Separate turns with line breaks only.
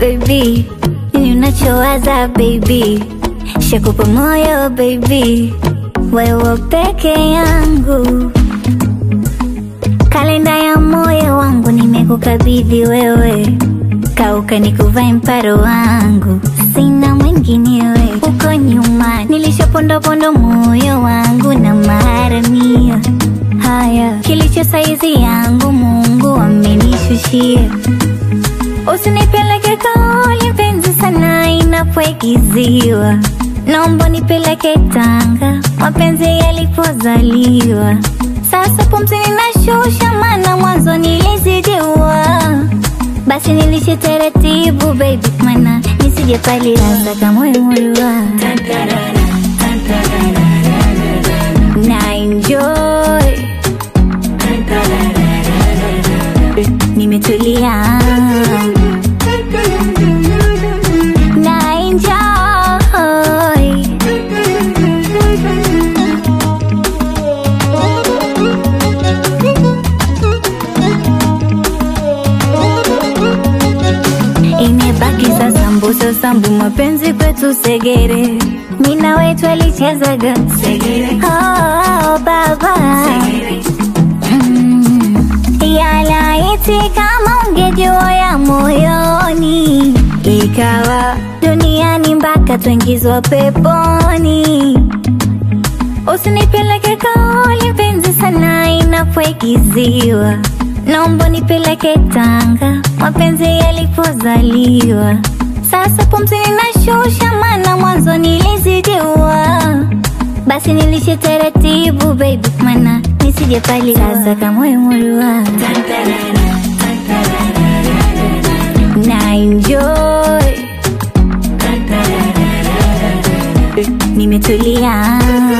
baby, nini unachowaza baby, shakupa moyo baby, wewe peke yangu, kalenda ya moyo wangu nimekukabidhi wewe, kauka nikuvae mparo wangu, sina mwinginewe. Uko nyuma nilishapondopondo moyo wangu na maharamia haya, kilicho saizi yangu Mungu amenishushia. Usinipeleke kauli mpenzi sana inapoigiziwa, naomba nipeleke Tanga mapenzi yalipozaliwa. Sasa pumzi ninashusha, maana mwanzo nilizidiwa. Basi nilishe taratibu baby, mana nisije pali hasa kama moyo na enjoy nimetulia na enjoy imebaki sasa mbuso sambu mapenzi kwetu segere mina wetu alichezaga oh, baba Mm. yalaiti kama ungejua ya moyoni ikawa duniani mpaka tuingizwa peponi usinipeleke kauli mpenzi sana inapoigiziwa naomba nipeleke Tanga mapenzi yalipozaliwa. Sasa pumzi ninashusha, maana mwanzo nilizidiwa. Basi nilishe taratibu baby, mana nisije pali sasa kama moyo na enjoy nimetulia